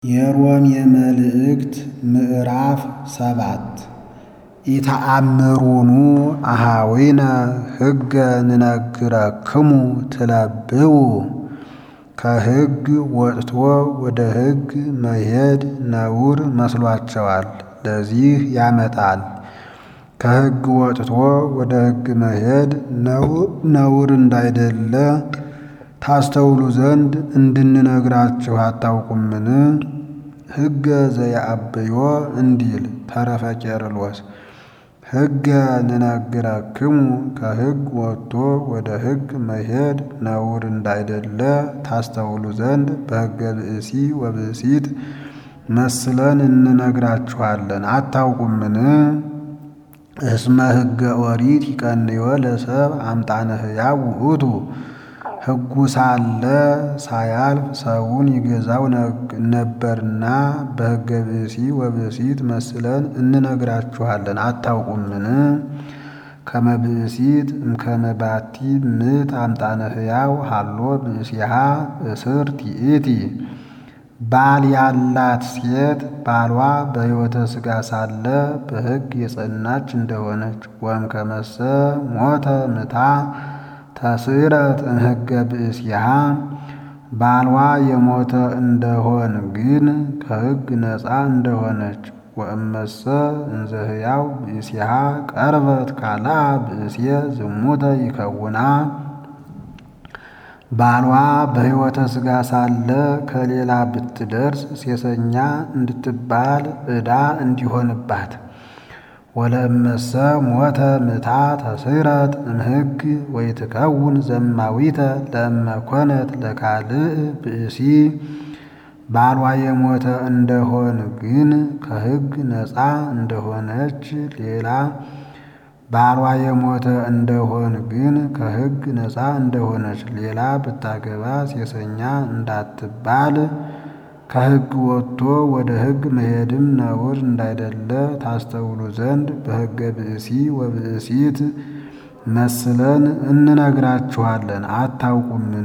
የሮሜ መልእክት ምዕራፍ ሰባት ኢተአምሩኑ አኀዊነ ሕገ ንነግረክሙ ትለብቡ ከሕግ ወጥቶ ወደ ሕግ መሄድ ነውር መስሏቸዋል። ለዚህ ያመጣል። ከሕግ ወጥቶ ወደ ሕግ መሄድ ነውር እንዳይደለ ታስተውሉ ዘንድ እንድንነግራችሁ አታውቁምን? ሕገ ዘየአብዮ እንዲል ተረፈ ቄርሎስ። ሕገ ንነግረክሙ ከሕግ ወጥቶ ወደ ሕግ መሄድ ነውር እንዳይደለ ታስተውሉ ዘንድ በሕገ ብእሲ ወብእሲት መስለን እንነግራችኋለን። አታውቁምን? እስመ ሕገ ኦሪት ይቀንዮ ለሰብ አምጣነ ሕያው ውእቱ ሕጉ ሳለ ሳያልፍ ሰውን ይገዛው ነበርና በሕገ ብእሲ ወብእሲት መስለን እንነግራችኋለን። አታውቁምን? ከመ ብእሲት እምከመ ባቲ ምት አምጣነ ሕያው ሃሎ ብእሲሃ እስርት ይእቲ ባል ያላት ሴት ባሏ በሕይወተ ሥጋ ሳለ በሕግ የጸናች እንደሆነች ወእምከመሰ ሞተ ምታ ተስዕረት እምሕገ ብእሲሃ ባልዋ የሞተ እንደሆን ግን ከሕግ ነፃ እንደሆነች ወእመሰ እንዘ ሕያው ብእሲሃ ቀርበት ካልአ ብእሴ ዝሙተ ይከውና ባሏ በሕይወተ ሥጋ ሳለ ከሌላ ብትደርስ ሴሰኛ እንድትባል ዕዳ እንዲሆንባት ወለእመሰ ሞተ ምታ ተስዕረት እምሕግ ወይትከውን ዘማዊተ ለእመ ኮነት ለካልእ ብእሲ ባሏ የሞተ እንደሆን ግን ከሕግ ነፃ እንደሆነች ሌላ ባሏ የሞተ እንደሆን ግን ከሕግ ነፃ እንደሆነች ሌላ ብታገባ ሴሰኛ እንዳትባል ከሕግ ወጥቶ ወደ ሕግ መሄድም ነውር እንዳይደለ ታስተውሉ ዘንድ በሕገ ብእሲ ወብእሲት መስለን እንነግራችኋለን። አታውቁምን?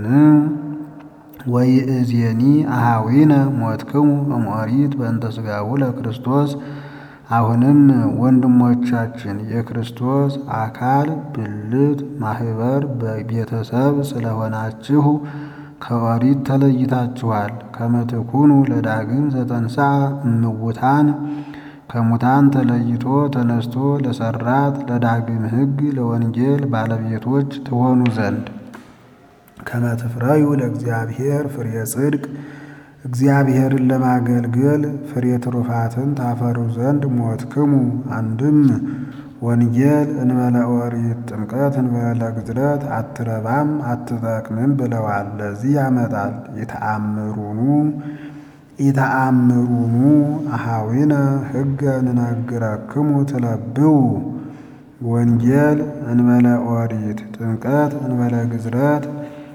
ወይእዜኒ አኀዊነ ሞትክሙ እምኦሪት በእንተ ሥጋሁ ለክርስቶስ አሁንም ወንድሞቻችን የክርስቶስ አካል ብልት ማህበር በቤተሰብ ስለሆናችሁ ከኦሪት ተለይታችኋል። ከመ ትኩኑ ለዳግም ዘተንሥአ እምውታን ከሙታን ተለይቶ ተነስቶ ለሰራት ለዳግም ሕግ ለወንጌል ባለቤቶች ትሆኑ ዘንድ ከመ ትፍረዩ ለእግዚአብሔር ፍሬ ጽድቅ እግዚአብሔርን ለማገልገል ፍሬ ትሩፋትን ታፈሩ ዘንድ ሞትክሙ። አንድም ወንጌል እንበለ ኦሪት ጥምቀት እንበለ ግዝረት አትረባም አትጠቅምም ብለዋል። ለዚህ ያመጣል። ኢተአምሩኑ ኢተአምሩኑ አኀዊነ ሕገ ንነግረክሙ ትለብቡ ወንጌል እንበለ ኦሪት ጥምቀት እንበለ ግዝረት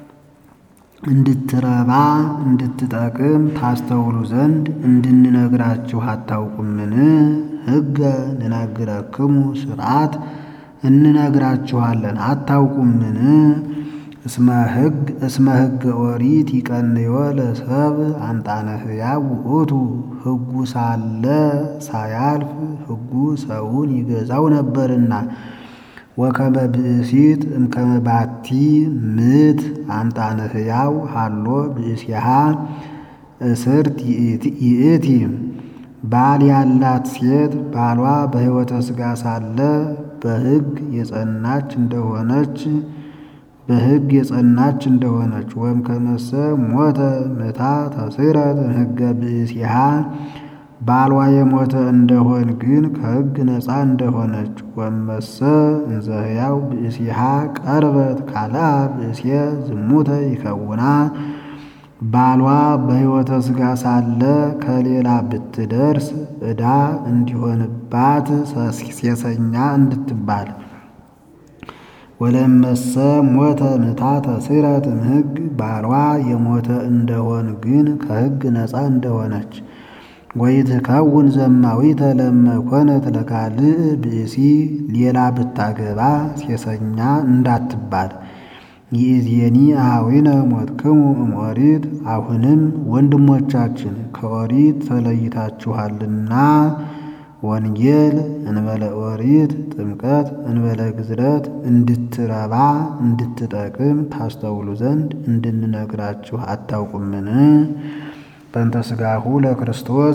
እንድትረባ እንድትጠቅም ታስተውሉ ዘንድ እንድንነግራችሁ አታውቁምን? ሕገ ንነግረክሙ ሥርዓት እንነግራችኋለን። አታውቁምን? እስመ ሕግ እስመ ሕገ ኦሪት ይቀንዮ ለሰብ አምጣነ ሕያው ውእቱ ሕጉ ሳለ ሳያልፍ ሕጉ ሰውን ይገዛው ነበርና ወከመ ብእሲት እምከመ ባቲ ምት አምጣነ ሕያው ሃሎ ብእሲሃ እስርት ይእቲ ባል ያላት ሴት ባሏ በሕይወተ ሥጋ ሳለ በሕግ የጸናች እንደሆነች በሕግ የጸናች እንደሆነች ወእምከመሰ ሞተ ምታ ተስዕረት እምሕገ ብእሲሃ ባሏ የሞተ እንደሆን ግን ከሕግ ነፃ እንደሆነች ወእመሰ እንዘ ሕያው ብእሲሃ ቀርበት ካልአ ብእሴ ዝሙተ ይከውና ባሏ በሕይወተ ሥጋ ሳለ ከሌላ ብትደርስ ዕዳ እንዲሆንባት ሴሰኛ እንድትባል ወለመሰ ሞተ ምታ ተስዕረት እምሕግ ባሏ የሞተ እንደሆን ግን ከሕግ ነፃ እንደሆነች ወይትከውን ዘማዊተ ለእመ ኮነት ለካልእ ብእሲ ሌላ ብታገባ ሴሰኛ እንዳትባል ይእዜኒ አኀዊነ ሞትክሙ እምኦሪት አሁንም ወንድሞቻችን ከኦሪት ተለይታችኋልና ወንጌል እንበለ ኦሪት ጥምቀት እንበለ ግዝረት እንድትረባ እንድትጠቅም ታስተውሉ ዘንድ እንድንነግራችሁ አታውቁምን? በእንተ ሥጋሁ ለክርስቶስ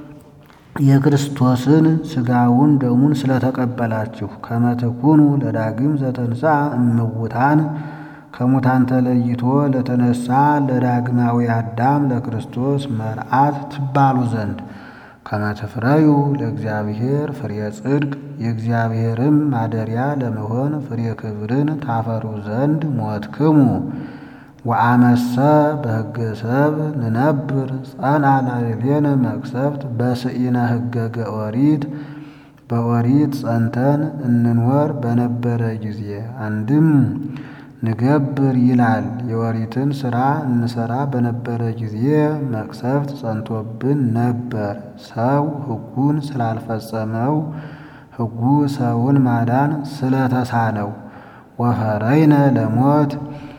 የክርስቶስን ሥጋውን ደሙን ስለተቀበላችሁ ከመ ትኩኑ ለዳግም ዘተንሥአ እምውታን ከሙታን ተለይቶ ለተነሳ ለዳግማዊ አዳም ለክርስቶስ መርዓት ትባሉ ዘንድ ከመ ትፍረዩ ለእግዚአብሔር ፍሬ ጽድቅ የእግዚአብሔርም ማደሪያ ለመሆን ፍሬ ክብርን ታፈሩ ዘንድ ሞትክሙ ወአመሰ በሕገ ሰብ ንነብር ጸንዐ ላዕሌነ መቅሰፍት በስኢነ ሕገገ ኦሪት በኦሪት ጸንተን እንኖር በነበረ ጊዜ አንድም ንገብር ይላል የኦሪትን ሥራ እንሰራ በነበረ ጊዜ መቅሰፍት ጸንቶብን ነበር። ሰው ሕጉን ስላልፈጸመው ሕጉ ሰውን ማዳን ስለተሳነው ወፈረይነ ለሞት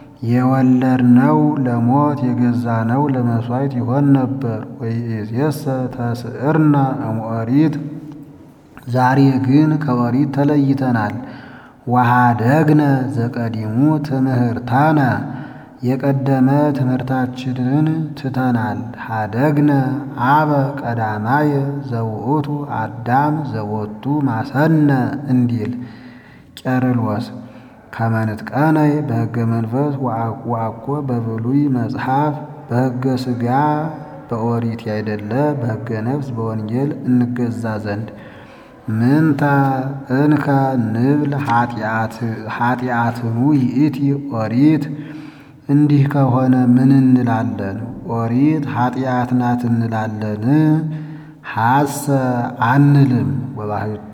የወለድነው ለሞት የገዛነው ለመሥዋዕት ይሆን ነበር። ወይእዜሰ ተስዕርነ እምኦሪት ዛሬ ግን ከኦሪት ተለይተናል። ወኀደግነ ዘቀዲሙ ትምህርታነ የቀደመ ትምህርታችንን ትተናል። ኀደግነ አበ ቀዳማየ ዘውእቱ አዳም ዘቦቱ ማሰነ እንዲል ቄርሎስ ከመ ንጥቀነይ በሕገ መንፈስ ወአኮ በብሉይ መጽሐፍ በሕገ ሥጋ በኦሪት ያይደለ በሕገ ነፍስ በወንጌል እንገዛ ዘንድ ምንተ እንከ ንብል ኃጢአትኑ ይእቲ ኦሪት እንዲህ ከሆነ ምን እንላለን? ኦሪት ኃጢአት ናት እንላለን? ሐሰ አንልም። ወባሕቱ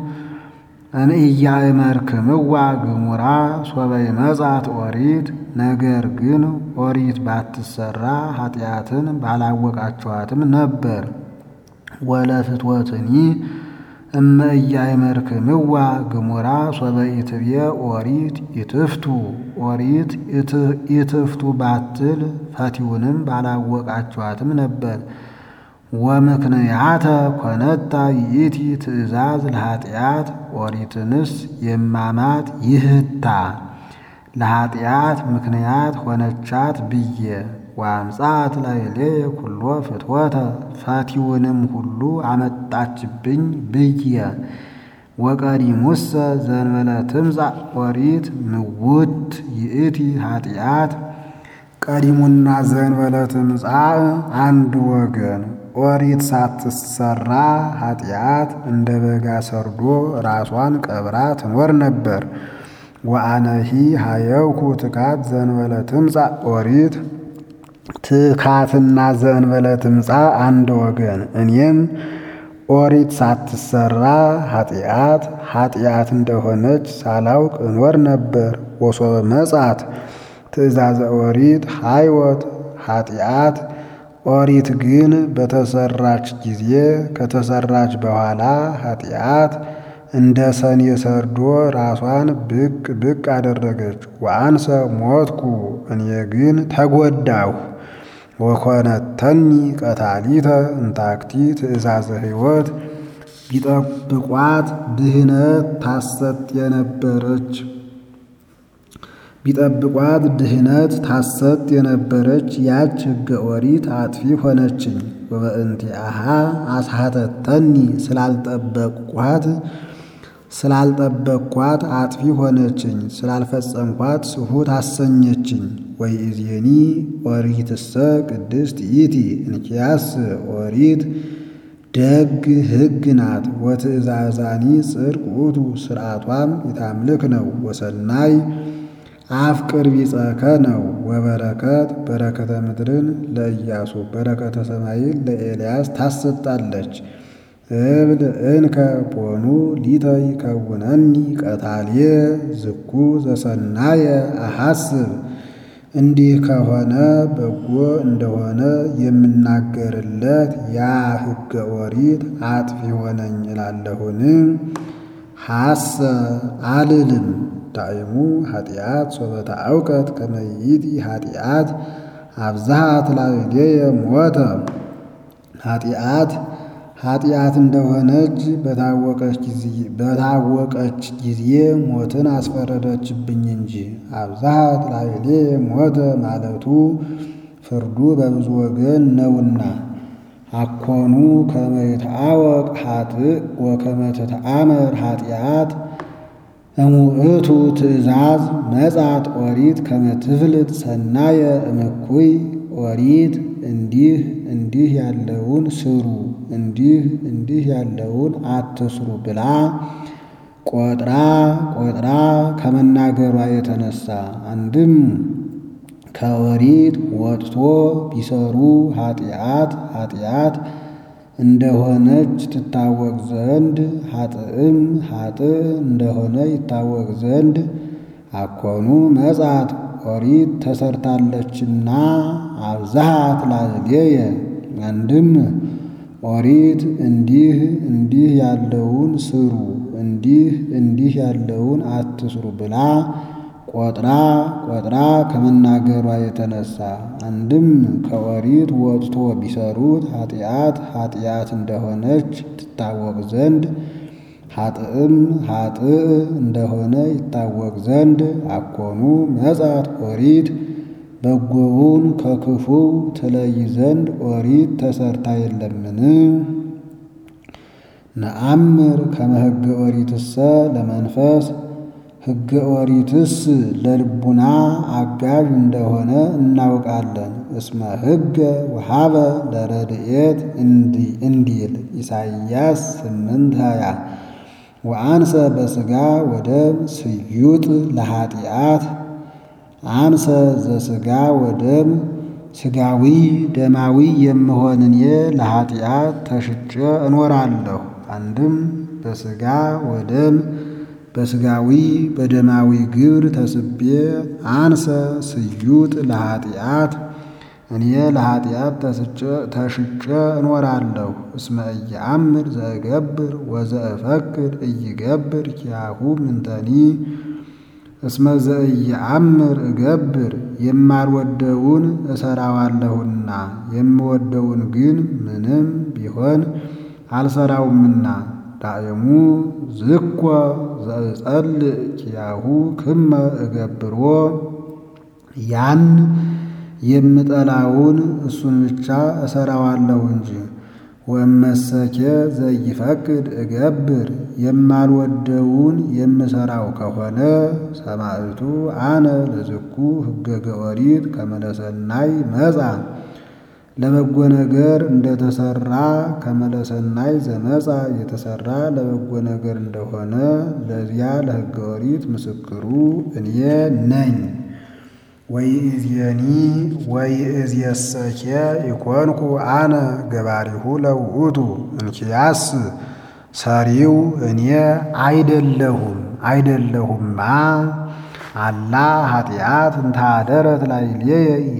እንኢያእመርክምዋ ግሙራ ሶበ ይመጻት ኦሪት ነገር ግን ኦሪት ባትሰራ ኃጢአትን ባላወቃችኋትም ነበር። ወለፍትወትኒ እመ ኢያእመርክምዋ ግሙራ ሶበ ኢትብየ ኦሪት ይትፍቱ ኦሪት ይትፍቱ ባትል ፈቲውንም ባላወቃችኋትም ነበር። ወምክንያተ ኮነታ ይእቲ ትእዛዝ ለኃጢአት ኦሪትንስ የማማት ይህታ ለኃጢአት ምክንያት ሆነቻት ብዬ ወአምጻት ላዕሌየ ኩሎ ፍትወተ ፈቲውንም ሁሉ አመጣችብኝ ብዬ ወቀዲሙሰ ዘእንበለ ትምጻእ ኦሪት ምውት ይእቲ ኃጢአት ቀዲሙና ዘእንበለ ትምጻእ አንድ ወገን ኦሪት ሳትሰራ ኃጢአት እንደ በጋ ሰርዶ ራሷን ቀብራ ትኖር ነበር። ወአነሂ ሀየውኩ ትካት ዘእንበለ ትምጻእ ኦሪት ትካትና ዘእንበለ ትምጻእ አንድ ወገን እኔም ኦሪት ሳትሰራ ኃጢአት ኃጢአት እንደሆነች ሳላውቅ እኖር ነበር። ወሶበ መጻት ትእዛዘ ኦሪት ሃይወት ኃጢአት ኦሪት ግን በተሰራች ጊዜ ከተሰራች በኋላ ኃጢአት እንደ ሰኔ ሰርዶ ራሷን ብቅ ብቅ አደረገች። ወአንሰ ሞትኩ እኔ ግን ተጎዳሁ። ወኮነተኒ ቀታሊተ እንታክቲ ትእዛዘ ሕይወት ቢጠብቋት ድህነት ታሰጥ የነበረች ቢጠብቋት ድህነት ታሰጥ የነበረች ያች ሕገ ኦሪት አጥፊ ሆነችኝ። ወበእንቲአሃ አስሐተተኒ ስላልጠበቅኳት ስላልጠበቅኳት አጥፊ ሆነችኝ፣ ስላልፈጸምኳት ስሑት አሰኘችኝ። ወይእዜኒ ኦሪትሰ ቅድስት ይእቲ እንኪያስ ኦሪት ደግ ሕግ ናት። ወትእዛዛኒ ጽድቅ ውእቱ ስርዓቷም የታምልክ ነው። ወሰናይ አፍቅር ቢጸከ ነው። ወበረከት በረከተ ምድርን ለኢያሱ በረከተ ሰማይን ለኤልያስ ታሰጣለች። እብል እንከ ቦኑ ሊተ ይከውነኒ ቀታልየ ዝኩ ዘሰናየ አሐስብ እንዲህ ከሆነ በጎ እንደሆነ የምናገርለት ያ ሕገ ኦሪት አጥፊ ሆነኝ እላለሁን? ሐሰ አልልም። ዳይሙ ኃጢአት ሶበታ አውቀት ከመይእቲ ኃጢአት አብዛሃት ላዕሌየ ሞተ ኃጢአት ኃጢአት እንደሆነች በታወቀች ጊዜ ሞትን አስፈረደችብኝ እንጂ አብዛሃት ላዕሌየ ሞተ ማለቱ ፍርዱ በብዙ ወገን ነውና። አኮኑ ከመ ይትአወቅ ኃጥእ ወከመ ትትአመር ኃጢአት እሙእቱ ትእዛዝ መጻት ኦሪት ከመ ትፍልጥ ሰናየ እምኩይ ኦሪት እንዲህ እንዲህ ያለውን ስሩ እንዲህ እንዲህ ያለውን አትስሩ ብላ ቆጥራ ቆጥራ ከመናገሯ የተነሳ አንድም ከኦሪት ወጥቶ ቢሰሩ ኃጢአት ኃጢአት እንደሆነች ትታወቅ ዘንድ ኃጥእም ኃጥእ እንደሆነ ይታወቅ ዘንድ አኮኑ መጻት ኦሪት ተሰርታለችና አብዛሃት ላዕሌየ አንድም ኦሪት እንዲህ እንዲህ ያለውን ስሩ እንዲህ እንዲህ ያለውን አትስሩ ብላ ቆጥራ ቆጥራ ከመናገሯ የተነሳ አንድም ከኦሪት ወጥቶ ቢሰሩት ኃጢአት ኃጢአት እንደሆነች ትታወቅ ዘንድ ኃጥእም ኃጥእ እንደሆነ ይታወቅ ዘንድ አኮኑ መጻት ኦሪት በጎውን ከክፉው ትለይ ዘንድ ኦሪት ተሰርታ የለምን? ነአምር ከመ ሕገ ኦሪትሰ ለመንፈስ ሕገ ኦሪትስ ለልቡና አጋዥ እንደሆነ እናውቃለን። እስመ ሕገ ወሀበ ለረድኤት እንዲል ኢሳይያስ ስምንት ሃያ ወአንሰ በሥጋ ወደም ስዩጥ ለኃጢአት አንሰ ዘሥጋ ወደም ሥጋዊ ደማዊ የምሆን እኔ ለኃጢአት ተሽጬ እኖራለሁ። አንድም በሥጋ ወደም በሥጋዊ በደማዊ ግብር ተስቤ አንሰ ስዩጥ ለኃጢአት እኔ ለኃጢአት ተሽጬ እኖራለሁ። እስመ ኢየአምር ዘእገብር ወዘእፈቅድ ኢይገብር ኪያሁ ምንተኒ እስመ ዘኢየአምር እገብር የማልወደውን እሰራዋለሁና የምወደውን ግን ምንም ቢሆን አልሰራውምና። ዳእሙ ዝኮ ዘእጸልእ ኪያሁ ክመ እገብሮ ያን የምጠላውን እሱን ብቻ እሰራዋለሁ እንጂ። ወመሰኬ ዘይፈቅድ እገብር የማልወደውን የምሰራው ከሆነ ሰማዕቱ አነ ለዝኩ ሕገገ ኦሪት ከመለሰናይ መጻ ለበጎ ነገር እንደተሰራ ከመለሰናይ ዘመጻ የተሰራ ለበጎ ነገር እንደሆነ ለዚያ ለሕገ ኦሪት ምስክሩ እኔ ነኝ። ወይእዜኒ ወይእዜሰኬ ኢኮንኩ አነ ገባሪሁ ለውእቱ እንኪያስ ሰሪው እኔ አይደለሁም አይደለሁማ አላ ኃጢአት እንታደረት ላዕሌየ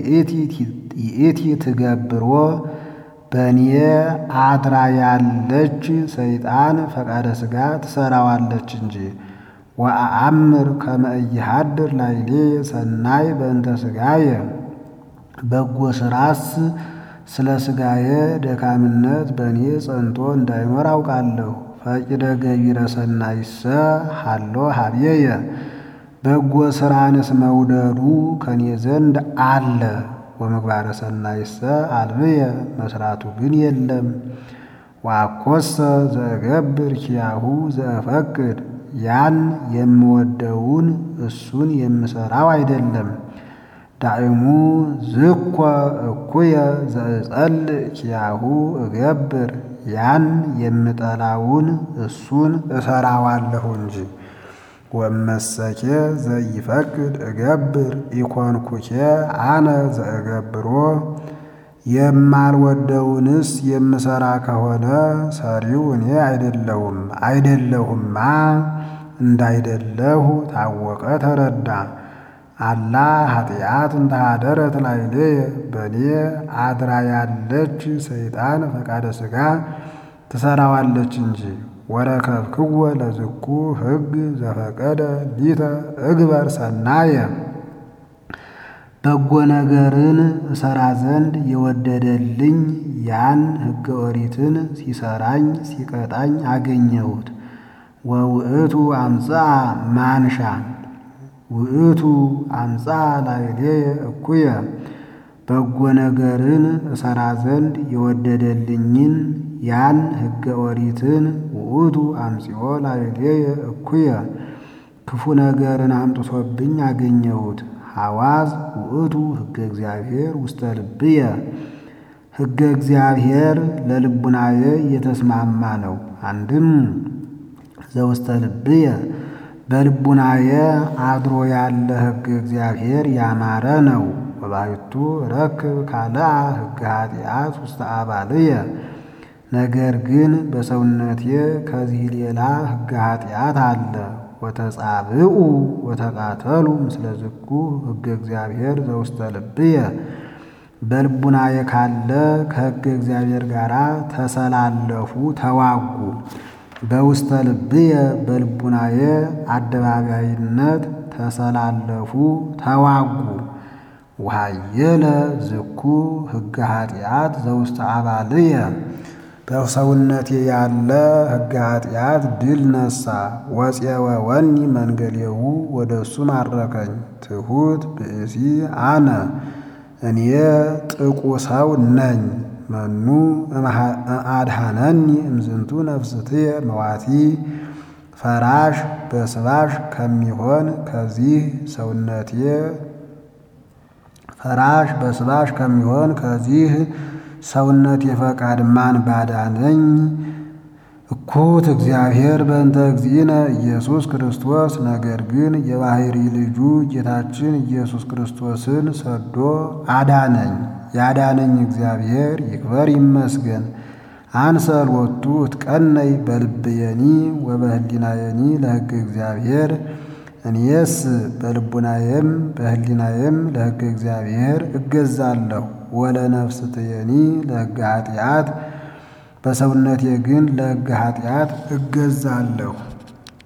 ይእቲ ትገብሮ በእኔ አድራ ያለች ሰይጣን ፈቃደ ሥጋ ትሰራዋለች እንጂ። ወአአምር ከመ ኢይሃድር ላዕሌየ ሰናይ በእንተ ሥጋየ በጎ ሥራስ ስለ ሥጋየ ደካምነት በእኔ ጸንቶ እንዳይኖር አውቃለሁ። ፈቂደ ገቢረ ሰናይሰ ሀሎ ሀብየየ በጎ ሥራንስ መውደዱ ከኔ ዘንድ አለ። ወምግባረ ሰናይሰ አልብየ መስራቱ ግን የለም። ወአኮሰ ዘእገብር ኪያሁ ዘእፈቅድ ያን የምወደውን እሱን የምሰራው አይደለም። ዳእሙ ዝኮ እኩየ ዘእጸልእ ኪያሁ እገብር ያን የምጠላውን እሱን እሰራዋለሁ እንጂ። ወመሰኬ ዘይፈቅድ እገብር ኢኮንኩኬ አነ ዘእገብሮ የማልወደውንስ የምሰራ ከሆነ ሰሪው እኔ አይደለሁም አይደለሁማ እንዳይደለሁ ታወቀ ተረዳ። አላ ኃጢአት እንተሃደረት ላዕሌየ በእኔ አድራ ያለች ሰይጣን ፈቃደ ሥጋ ትሰራዋለች እንጂ። ወረከብክዎ ለዝኩ ሕግ ዘፈቀደ ሊተ እግበር ሰናየ በጎ ነገርን እሰራ ዘንድ የወደደልኝ ያን ሕገ ኦሪትን ሲሰራኝ ሲቀጣኝ አገኘሁት። ወውእቱ አምጽአ ማንሻ ውእቱ አምጽአ ላዕሌየ እኩየ በጎ ነገርን እሰራ ዘንድ የወደደልኝን ያን ሕገ ኦሪትን ውእቱ አምጽኦ ላዕሌየ እኩየ ክፉ ነገርን አምጥቶብኝ አገኘሁት። ሐዋዝ ውእቱ ሕገ እግዚአብሔር ውስተ ልብየ ሕገ እግዚአብሔር ለልቡናዬ የተስማማ ነው። አንድም ዘውስተ ልብየ በልቡናዬ አድሮ ያለ ሕገ እግዚአብሔር ያማረ ነው። ወባሕቱ ረክብ ካልአ ሕገ ኃጢአት ውስተ አባልየ ነገር ግን በሰውነቴ ከዚህ ሌላ ሕገ ኃጢአት አለ። ወተጻብኡ ወተቃተሉ ምስለ ዝኩ ሕገ እግዚአብሔር ዘውስተ ልብየ በልቡናዬ ካለ ከሕገ እግዚአብሔር ጋር ተሰላለፉ ተዋጉ። በውስተ ልብየ በልቡናዬ አደባባይነት ተሰላለፉ ተዋጉ። ወሃየለ ዝኩ ሕገ ኃጢአት ዘውስተ አባልየ በሰውነቴ ያለ ሕገ ኃጢአት ድል ነሳ። ወፄወ ወኒ መንገሌሁ ወደ እሱ ማረከኝ። ትሑት ብእሲ አነ እኔ ጥቁ ሰው ነኝ። መኑ አድኃነኒ እምዝንቱ ነፍስትየ መዋቲ ፈራሽ በስባሽ ከሚሆን ከዚህ ሰውነቴ ፈራሽ በስባሽ ከሚሆን ከዚህ ሰውነት የፈቃድ ማን ባዳነኝ? እኩት እግዚአብሔር በእንተ እግዚእነ ኢየሱስ ክርስቶስ። ነገር ግን የባሕሪ ልጁ ጌታችን ኢየሱስ ክርስቶስን ሰዶ አዳነኝ። ያዳነኝ እግዚአብሔር ይክበር ይመስገን። አንሰ ሎቱ እትቀነይ በልብየኒ ወበህሊናየኒ ለሕገ እግዚአብሔር እኔስ በልቡናዬም በህሊናዬም ለሕገ እግዚአብሔር እገዛለሁ። ወለነፍስትየኒ ለሕገ ኃጢአት በሰውነቴ ግን ለሕገ ኃጢአት እገዛለሁ።